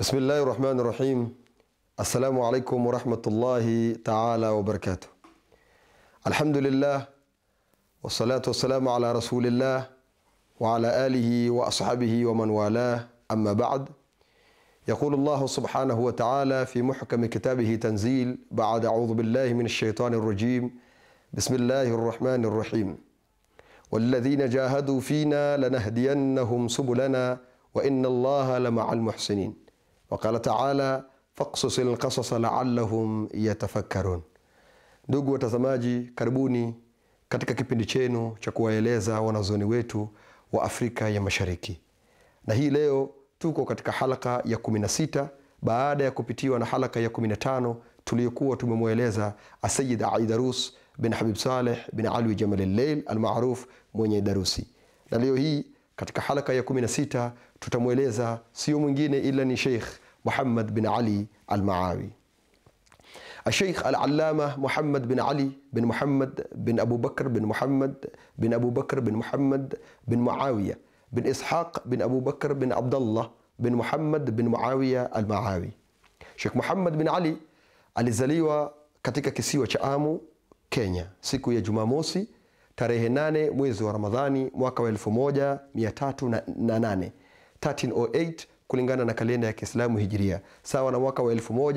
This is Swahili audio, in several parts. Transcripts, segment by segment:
بسم الله الرحمن الرحيم السلام عليكم ورحمة الله تعالى وبركاته الحمد لله والصلاة والسلام على رسول الله وعلى آله وأصحابه ومن والاه أما بعد يقول الله سبحانه وتعالى في محكم كتابه تنزيل بعد أعوذ بالله من الشيطان الرجيم بسم الله الرحمن الرحيم والذين جاهدوا فينا لنهدينهم سبلنا وإن الله لمع المحسنين وقال تعالى فاقصص القصص لعلهم yatafakkarun ndugu watazamaji karibuni katika kipindi chenu cha kuwaeleza wanazuoni wetu wa afrika ya mashariki na hii leo tuko katika halaka ya 16 baada ya kupitiwa na halaka ya 15 tuliyokuwa tumemweleza asayid aidarus bin habib saleh bin alwi jamal lleil almaruf mwenye darusi na leo hii katika halaka ya 16 tutamweleza sio mwingine ila ni sheikh muhammad bin ali almaawi الشيخ العلامة محمد بن علي بن محمد بن أبو بكر بن محمد بن أبو بكر بن محمد بن معاوية بن إسحاق بن أبو بكر بن عبد الله بن محمد بن معاوية المعاوي Sheikh Muhammad bin Ali alizaliwa katika kisiwa cha Amu, Kenya siku ya Jumamosi tarehe 8 mwezi wa Ramadhani mwaka wa 1308 1308 kulingana na kalenda ya Kiislamu Hijiria, sawa na mwaka wa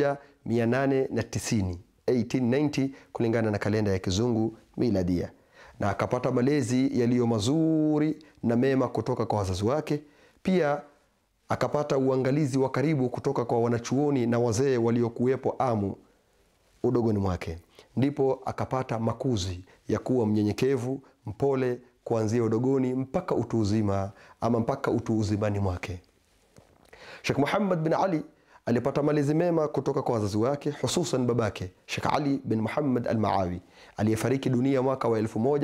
1890 1890 kulingana na kalenda ya Kizungu Miladia, na akapata malezi yaliyo mazuri na mema kutoka kwa wazazi wake. Pia akapata uangalizi wa karibu kutoka kwa wanachuoni na wazee waliokuwepo Amu udogoni mwake, ndipo akapata makuzi ya kuwa mnyenyekevu, mpole kuanzia udogoni mpaka utu uzima ama mpaka utu uzimani mwake. Sheikh Muhammad bin Ali alipata malezi mema kutoka kwa wazazi wake, hususan babake Sheikh Ali bin Muhammad al-Maawi aliyefariki dunia mwaka wa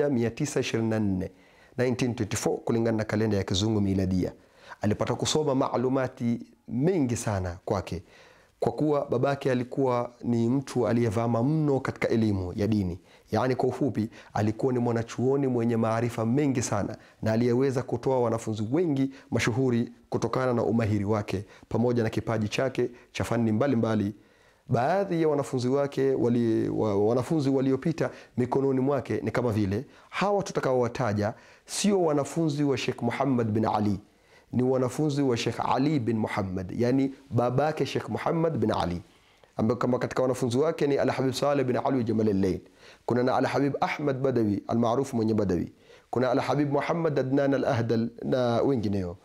1924 1924 kulingana na kalenda ya kizungu miladia. Alipata kusoma maalumati mengi sana kwake kwa kuwa babake alikuwa ni mtu aliyevama mno katika elimu ya dini. Yaani, kwa ufupi, alikuwa ni mwanachuoni mwenye maarifa mengi sana na aliyeweza kutoa wanafunzi wengi mashuhuri kutokana na umahiri wake pamoja na kipaji chake cha fani mbalimbali. Baadhi ya wanafunzi wake wali, wa, wanafunzi waliopita mikononi mwake ni kama vile hawa tutakaowataja, sio wanafunzi wa Sheikh Muhammad bin Ali ni wanafunzi wa Sheikh Ali bin Muhammad, yani babake Sheikh Muhammad bin Ali, ambaye kama katika wanafunzi wake ni Alhabib Saleh bin Alwi Jamal al-Layl. Kuna na Alhabib Ahmad Badawi almaarufu mwenye Badawi, kuna Alhabib Muhammad Adnan al-Ahdal na wengineo.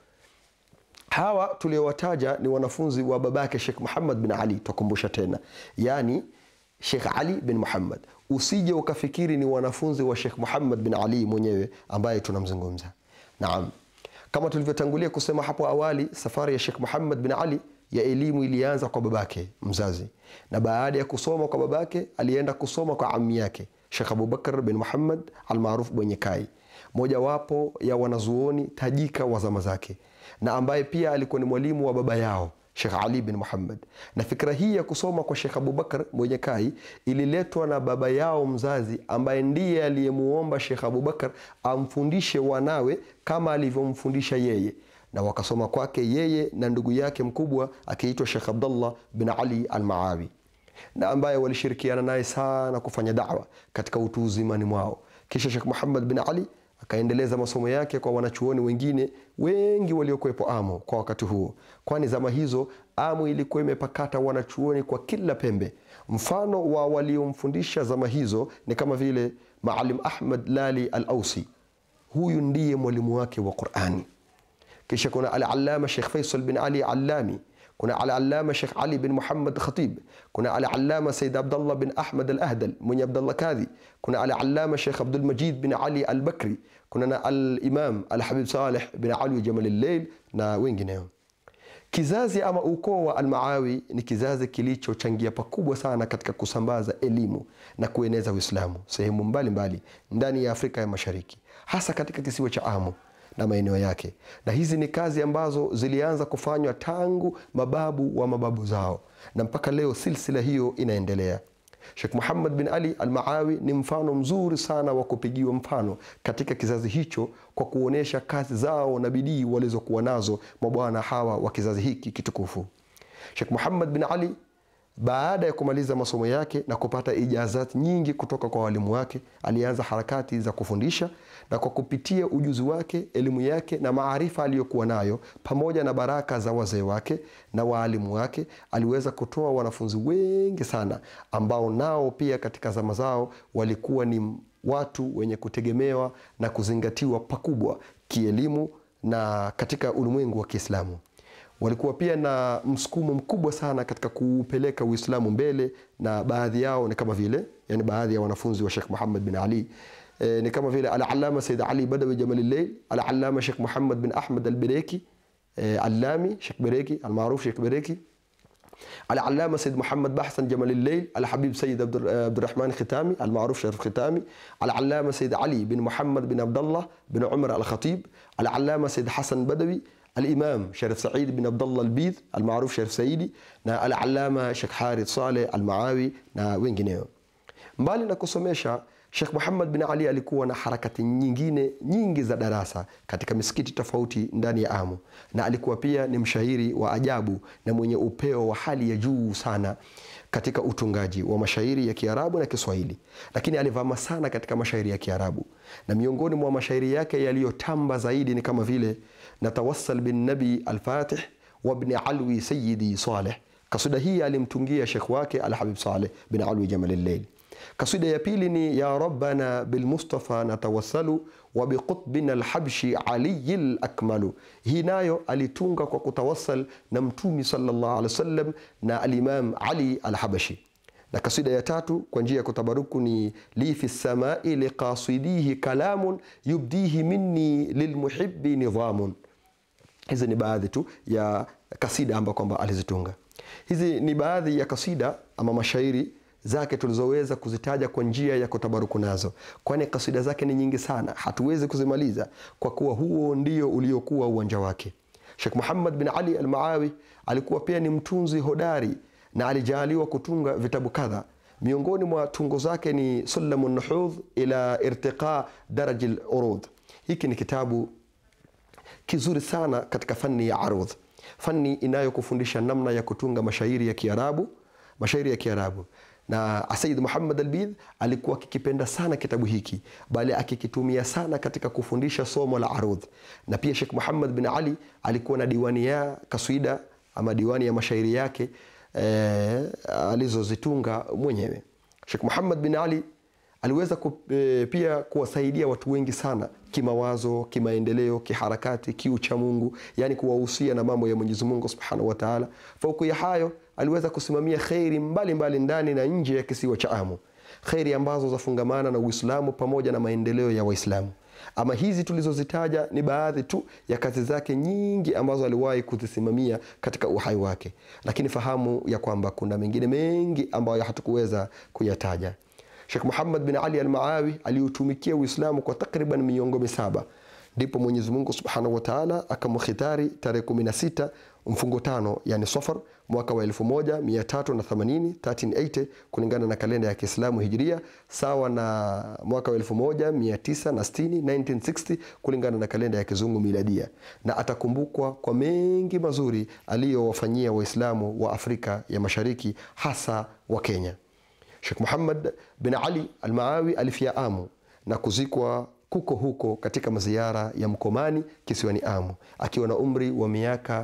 Hawa tuliowataja ni wanafunzi wa babake Sheikh Muhammad bin Ali. Tukumbusha tena, yani Sheikh Ali bin Muhammad, usije ukafikiri ni wanafunzi wa Sheikh Muhammad bin Ali mwenyewe ambaye tunamzungumza. Naam. Kama tulivyotangulia kusema hapo awali, safari ya Sheikh Muhammad bin Ali ya elimu ilianza kwa babake mzazi, na baada ya kusoma kwa babake alienda kusoma kwa ammi yake Sheikh Abubakar bin Muhammad almaruf Bwenyekai, mojawapo ya wanazuoni tajika wa zama zake, na ambaye pia alikuwa ni mwalimu wa baba yao Sheikh Ali bin Muhammad. Na fikra hii ya kusoma kwa Sheikh Abubakar Mwenyekai ililetwa na baba yao mzazi, ambaye ndiye aliyemuomba Sheikh Abubakar amfundishe wanawe kama alivyomfundisha yeye, na wakasoma kwake yeye na ndugu yake mkubwa akiitwa Sheikh Abdullah bin Ali al-Maawi, na ambaye walishirikiana naye sana kufanya da'wa katika utu uzimani mwao. Kisha Sheikh Muhammad bin Ali akaendeleza masomo yake kwa wanachuoni wengine wengi waliokuwepo Amu kwa wakati huo, kwani zama hizo Amu ilikuwa imepakata wanachuoni kwa kila pembe. Mfano wa waliomfundisha zama hizo ni kama vile Maalim Ahmad Lali Al-Ausi, huyu ndiye mwalimu wake wa Qurani. Kisha kuna Al-Allama Sheikh Faisal bin Ali Allami, kuna Al-Allama Sheikh Ali bin Muhammad Khatib, kuna Al-Allama Sayyid Abdullah bin Ahmad Al-Ahdal mwenye Abdullah Kadhi, kuna Al-Allama Sheikh Abdul Majid bin Ali Al-Bakri, kuna na Al-Imam Al-Habib Saleh bin Ali Jamal al-Layl na wengineo. Kizazi ama ukoo wa Almaawi ni kizazi kilichochangia pakubwa sana katika kusambaza elimu na kueneza Uislamu sehemu mbalimbali ndani ya Afrika ya Mashariki, hasa katika kisiwa cha Amu na maeneo yake, na hizi ni kazi ambazo zilianza kufanywa tangu mababu wa mababu zao, na mpaka leo silsila hiyo inaendelea. Sheikh Muhammad bin Ali Al-Maawi ni mfano mzuri sana wa kupigiwa mfano katika kizazi hicho kwa kuonesha kazi zao na bidii walizokuwa nazo mabwana hawa wa kizazi hiki kitukufu. Sheikh Muhammad bin Ali baada ya kumaliza masomo yake na kupata ijazat nyingi kutoka kwa walimu wake, alianza harakati za kufundisha, na kwa kupitia ujuzi wake, elimu yake na maarifa aliyokuwa nayo, pamoja na baraka za wazee wake na waalimu wake, aliweza kutoa wanafunzi wengi sana ambao nao pia katika zama zao walikuwa ni watu wenye kutegemewa na kuzingatiwa pakubwa kielimu na katika ulimwengu wa Kiislamu walikuwa pia na msukumo mkubwa sana katika kuupeleka Uislamu mbele, na baadhi yao ni kama vile yani, baadhi ya wanafunzi wa Sheikh Muhammad bin Ali e, ni kama vile Al-Allama Sayyid Ali Badawi Jamalil Al-Allama Sheikh Muhammad bin Ahmad Al-Bireki e, Allami Sheikh Bireki almaruf Sheikh Bireki Al-Allama Sayyid Muhammad Bahsan Jamalil Al-Habib Sayyid Abdurrahman Khitami almaruf Sharif Khitami Al-Allama Sayyid Ali bin Muhammad bin Abdullah bin Umar Al-Khatib Al-Allama Sayyid Hassan Badawi Al-Imam Sharif Said bin Abdullah Al-Bidh almaruf Sharif Saidi na Al-Allama Sheikh Harith Saleh Al-Maawi na wengineo. Mbali na kusomesha, Sheikh Muhammad bin Ali alikuwa na harakati nyingine nyingi za darasa katika misikiti tofauti ndani ya Amu, na alikuwa pia ni mshairi wa ajabu na mwenye upeo wa hali ya juu sana katika utungaji wa mashairi ya Kiarabu na Kiswahili, lakini alivama sana katika mashairi ya Kiarabu, na miongoni mwa mashairi yake yaliyotamba zaidi ni kama vile natawassal bin nabi alfatih wabni alwi sayidi Saleh. Kasida hii alimtungia shekh wake Alhabib Saleh bin Alwi Jamalilleil. Kasida ya pili ni ya rabbana bilmustafa natawassalu wa biqutbina alhabshi aliyi lakmalu. Hii nayo alitunga kwa kutawassal na Mtumi sallallahu alaihi wasallam na Alimam Ali Alhabashi. Na kasida ya tatu kwa njia ya kutabaruku ni li fi samai liqasidihi kalamun yubdihi minni lilmuhibi nidhamun. Hizi ni baadhi tu ya kasida ambayo kwamba alizitunga. Hizi ni baadhi ya kasida ama mashairi zake tulizoweza kuzitaja kwa njia ya kutabaruku nazo, kwani kasida zake ni nyingi sana, hatuwezi kuzimaliza kwa kuwa huo ndio uliokuwa uwanja wake. Sheikh Muhammad bin Ali al-Maawi alikuwa pia ni mtunzi hodari na alijaliwa kutunga vitabu kadha. Miongoni mwa tungo zake ni Sulamu Nuhudh ila irtiqa daraji al-urud. Hiki ni kitabu kizuri sana katika fani ya arudh, fani inayokufundisha namna ya kutunga mashairi ya Kiarabu, mashairi ya Kiarabu na Sayyid Muhammad Albidh alikuwa akikipenda sana kitabu hiki, bali akikitumia sana katika kufundisha somo la arudh. Na pia Sheikh Muhammad bin Ali alikuwa na diwani ya kaswida ama diwani ya mashairi yake eh, alizozitunga mwenyewe. Sheikh Muhammad bin Ali aliweza ku, e, pia kuwasaidia watu wengi sana kimawazo, kimaendeleo, kiharakati, kiucha Mungu, yani kuwahusia na mambo ya Mwenyezi Mungu Subhanahu wa Ta'ala. Fauku ya hayo aliweza kusimamia kheri mbalimbali ndani na nje ya kisiwa cha Amu, kheri ambazo zafungamana na Uislamu pamoja na maendeleo ya Waislamu. Ama hizi tulizozitaja ni baadhi tu ya kazi zake nyingi ambazo aliwahi kuzisimamia katika uhai wake, lakini fahamu ya kwamba kuna mengine mengi ambayo hatukuweza kuyataja. Sheikh Muhammad bin Ali al-Maawi aliutumikia Uislamu kwa takriban miongo misaba, ndipo Mwenyezi Mungu Subhanahu wa Ta'ala akamkhitari tarehe 16 mfungo tano, yani Safar mwaka wa 1380 1380 kulingana na kalenda ya Kiislamu Hijria, sawa na mwaka wa 1960 1960 kulingana na kalenda ya Kizungu Miladia, na atakumbukwa kwa mengi mazuri aliyowafanyia Waislamu wa Afrika ya Mashariki, hasa wa Kenya. Sheikh Muhammad bin Ali al-Maawi alifia Amu na kuzikwa kuko huko katika maziara ya Mkomani kisiwani Amu akiwa na umri wa miaka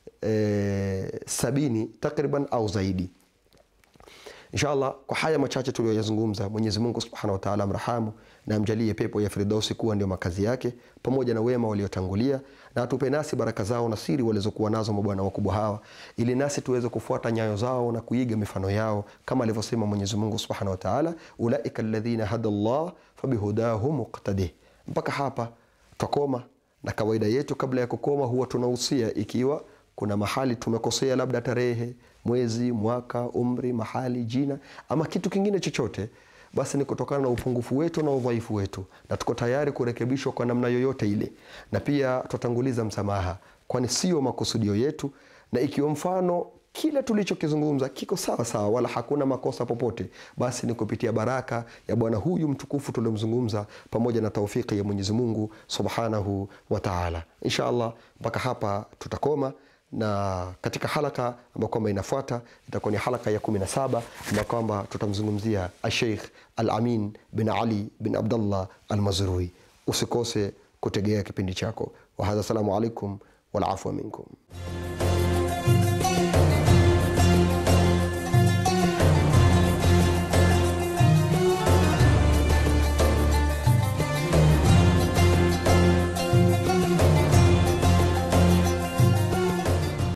e, sabini takriban au zaidi. Inshallah, kwa haya machache tuliyoyazungumza, Mwenyezi Mungu Subhanahu wa Ta'ala amrahamu na amjalie pepo ya Firdausi kuwa ndio makazi yake pamoja na wema waliotangulia, na atupe nasi baraka zao na siri walizokuwa nazo mabwana wakubwa hawa, ili nasi tuweze kufuata nyayo zao na kuiga mifano yao, kama alivyosema Mwenyezi Mungu Subhanahu wa Ta'ala, ulaika alladhina hada Allah fabihudahu muqtadih. Mpaka hapa twakoma, na kawaida yetu kabla ya kukoma huwa tunahusia ikiwa kuna mahali tumekosea, labda tarehe, mwezi, mwaka, umri, mahali, jina ama kitu kingine chochote, basi ni kutokana na upungufu wetu na udhaifu wetu, na tuko tayari kurekebishwa kwa namna yoyote ile, na pia tutatanguliza msamaha, kwani sio makusudio yetu, na ikiwa mfano kile tulichokizungumza kiko sawa sawa, wala hakuna makosa popote, basi ni kupitia baraka ya bwana huyu mtukufu tuliomzungumza, pamoja na taufiki ya Mwenyezi Mungu Subhanahu wa Ta'ala. Insha Allah, mpaka hapa tutakoma na katika halaka ambayo kwamba inafuata itakuwa ni halaka ya 17 ambayo kwamba tutamzungumzia Sheikh Al-Amin bin Ali bin Abdullah Al-Mazrui. Usikose kutegea kipindi chako. Wahadha, assalamu alaikum wal afwa minkum.